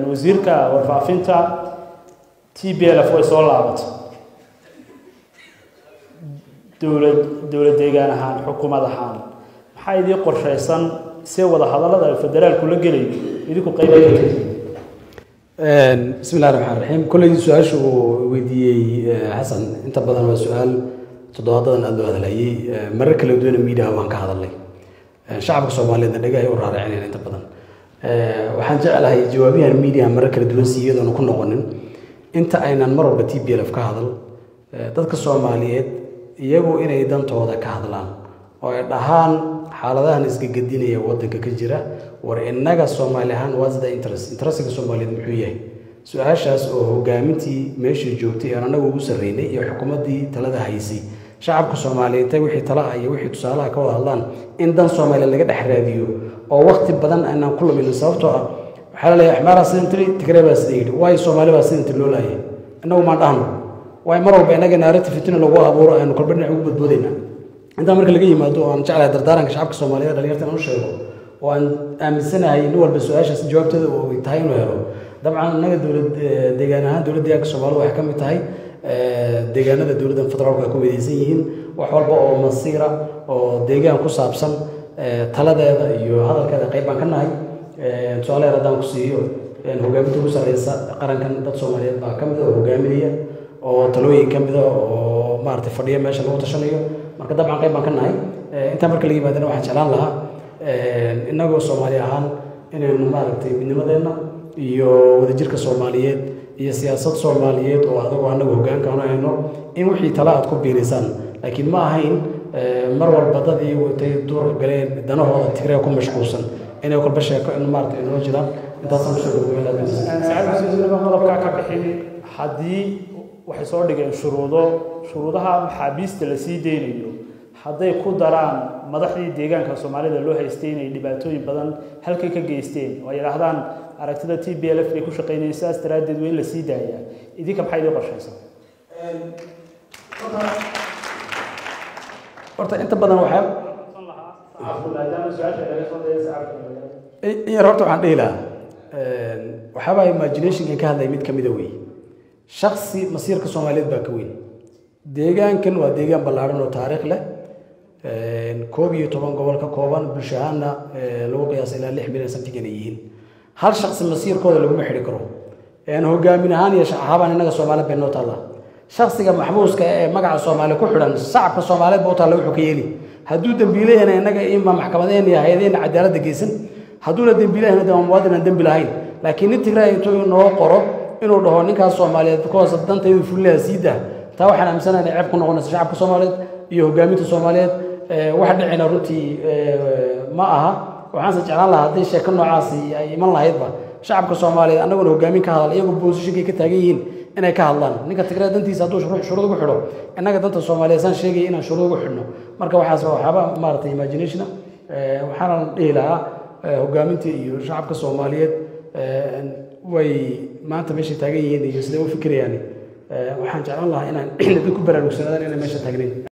wasiirka warfaafinta t b l f way soo laabatay dowlad dowlad deegaan ahaan xukuumad ahaan maxaa idii qorshaysan see wada hadallada ay federaalku la gelayo idinku qayb bismi illahi raxmaan raxiim kolley su-aasha uu weydiiyey xasan inta badan waa su-aal toddobaadadan aada loo hadlayay marar kala duwana miidiyaha waan ka hadalnay shacabka soomaaliyeedna dhagahay u raaracinayna inta badan waxaan jeclahay jawaabiyahan miidiyaha marar kala duwan si iyadoona ku noqonin inta aynan mar walba t b l f ka hadal dadka soomaaliyeed iyagu inay dantooda ka hadlaan oo ay dhahaan xaaladahan isgagadinaya wadanka ka jira war innaga soomaali ahaan whats the interest interestiga soomaaliyeed muxuu yahay su-aashaas oo hogaamintii meeshii joogtay aan annagu ugu sarreynay iyo xukuumaddii talada haysay shacabka soomaaliyeed intay wixii tala ah iyo wixii tusaalaha ka wada hadlaan in dan soomaaliyeed laga dhex raadiyo oo waqti badan aanaan ku luminin sababtoo ah waxaa la leeyahay axmaaraa sidan tiri tigree baa sida yidhi waayo soomaali baa sidan tiri loo laayay innagu maan dhahno waayo mar walba innaga naarati fitina lagu abuuro aynu kolba dhinac ugu badboodaynaa intaa marka laga yimaado oo aan jeclahay dardaaranka shacabka soomaaliyeed dhalinyarta inaan u sheego oo aan aaminsanahay nin walba su-aashaas jawaabteeda oo ay tahay inuu helo dabcan innaga dowlad deegaan ahaan dowlad deegaanka soomaalida waxay ka mid tahay deegaanada dowladda federaalku ay ku midaysan yihiin wax walba oo masiira oo deegaan ku saabsan taladeeda iyo hadalkeeda qayb baan ka nahay tusaale yar haddaan ku siiyo hogaaminta ugu sarreysa qarankan dad soomaaliyeed baa ka mid a oo hogaaminaya oo talooyin ka mid a oo maaragtay fadhiya meesha lagu tashanayo marka dabcan qayb baan ka nahay intaa marka laga yimaadana waxaan jeclaan lahaa innagoo soomaali ahaan inaynu maaragtay midnimadeenna iyo wadajirka soomaaliyeed iyo siyaasad soomaaliyeed oo adagoo annagu hoggaankaanu hayno in wixii tala aad ku biirisaan laakiin ma ahayn mar walba dad iyagu intay duur galeen danahooda tigree ku mashquulsan inay kolba sheeko in maaragtay inoo jiraan intaasaan kusoo qodobkaa ka bixin haddii waxay soo dhigeen shuruudo shuruudaha maxaabiista la sii deynayo hadday ku daraan madaxdii deegaanka soomaalida loo haystay inay dhibaatooyin badan halkay ka geysteen oo ay yidhaahdaan aragtida t b l f bay ku shaqaynayeen sidaas daraaddeed waa in la sii daayaa idinka maxaa idin qorshaysan horta inta badan waxaa in yar horta waxaan dhihi lahaa waxaabaa imaginationkan ka hadlaya mid ka mida wey shaksi masiirka soomaaliyeed baa ka weyn deegaankan waa deegaan ballaaran oo taariikh leh koob iyo toban gobol ka kooban bulsho ahaanna lagu qiyaasa ilaa lix milyan santigan ay yihiin hal shaksi masiirkooda laguma xidhi karo hogaamin ahaan iyo shacaabaan innaga soomaaliyeed bay noo taallaa shaksiga maxbuuska ee magaca soomaali ku xidhan shacabka soomaaliyeed baa u taalla wuxuu ka yeeli hadduu dembiile yahna innaga ima maxkamadeen iyo hay-adeenna cadaaladda geysan hadduuna dembiile yahna de waa muwaadin aan dembi lahayn laakiin nin tigraa intuu noo qoro inuu dhaho ninkaas soomaaliyeed kuwaas dantaydu fulilaha sii dah taa waxaan aaminsanahay inay ceeb ku noqonaysa shacabka soomaaliyeed iyo hogaaminta soomaaliyeed wax dhicina runtii ma aha waxaanse jeclaan lahaa hadday sheeko noocaasi ay iman lahaydba shacabka soomaaliyeed annaguna hogaamin ka hadal iyagoo boosishinkay ka taagan yihiin inay ka hadlaan ninka tigraa dantiisa hadduu shuruud ugu xidho innaga danta soomaaliyeed saan sheegaya inaan shuruud ugu xidhno marka waxaas waxyaaba maaragtay imaginationa waxaana dhihi lahaa hogaaminta iyo shacabka soomaaliyeed way maanta meeshay taagan yihiin iyo siday u fikirayaan waxaan jeclaan lahaa inaan dad ku baraarugsanaadaan inay meesha taagnayn